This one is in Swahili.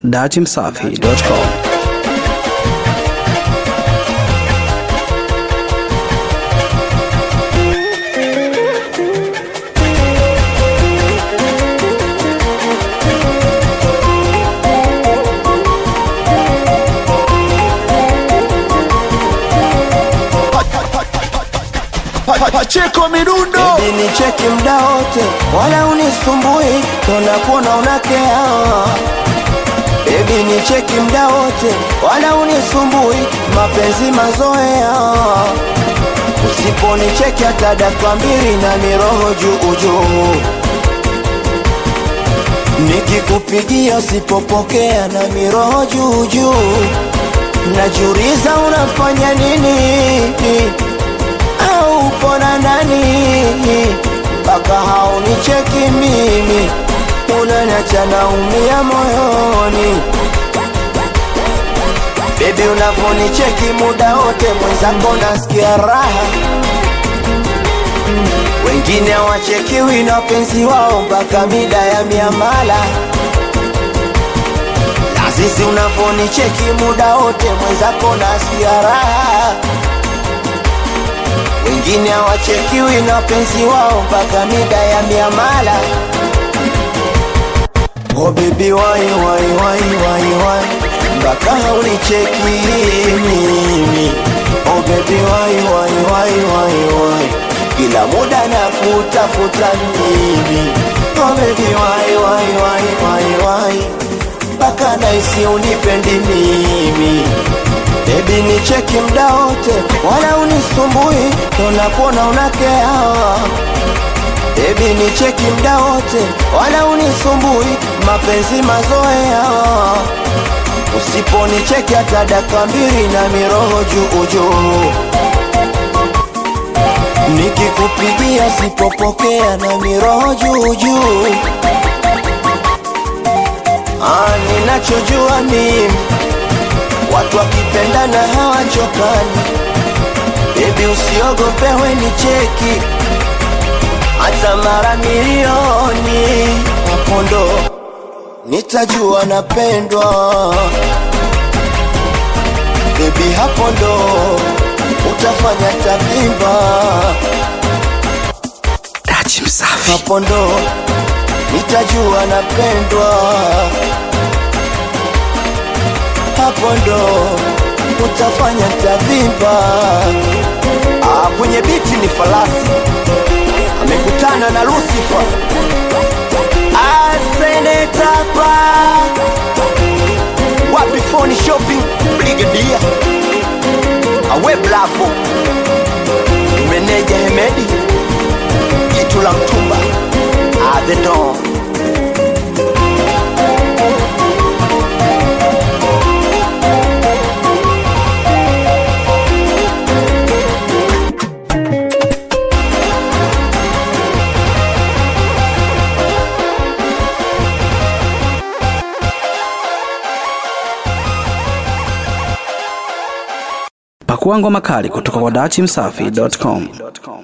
datimsafi.com Pacheko Mirundo Baby ni cheki mda wote, wala unisumbui, tunakuona unakea. Baby ni cheki mda wote, wala unisumbui, mapenzi mazoea. Usiponicheki hata dakika mbili na miroho juu juu, nikikupigia usipopokea na miroho juu juu, najiuliza unafanya nini au upo na nani mpaka haunicheki mimi, unaniacha naumia moyoni. Bebi, unavonicheki muda wote, mwenzako nasikia raha. Wengine hawachekiwi na wapenzi wao mpaka mida ya miamala. Na sisi unavonicheki muda wote, mwenzako nasikia raha wengine hawachekiwi na wapenzi wao mpaka mida ya miamala. Oh baby why why why why why mpaka haunicheki mimi. Oh baby why why why why why kila muda na kutafuta mimi. Oh baby why why why why why mpaka naisi unipendi mimi Baby ni cheki mda wote, wala unisumbui, tunakuona unakea. Baby ni cheki mda wote, wala unisumbui, mapenzi mazoea. Usiponicheki hata dakika mbili na miroho juu juu, nikikupigia sipopokea na miroho juu juu. Ah, ninachojua mimi watu wakipendana hawachokani. Bebi, usiogope, we ni cheki hata mara milioni, hapo ndo nitajua napendwa. Bebi, hapo ndo utafanya tavimba, datimsafi hapo ndo nitajua napendwa hapo ndo utafanya tavimba. Ah, kwenye biti ni falasi amekutana na Lucifer asenetapa wapi phone shopping brigadia awe blafo meneja Hemedi jitu la mtumba ah, the dawn pakua ngoma kali kutoka kwa datimsafi.com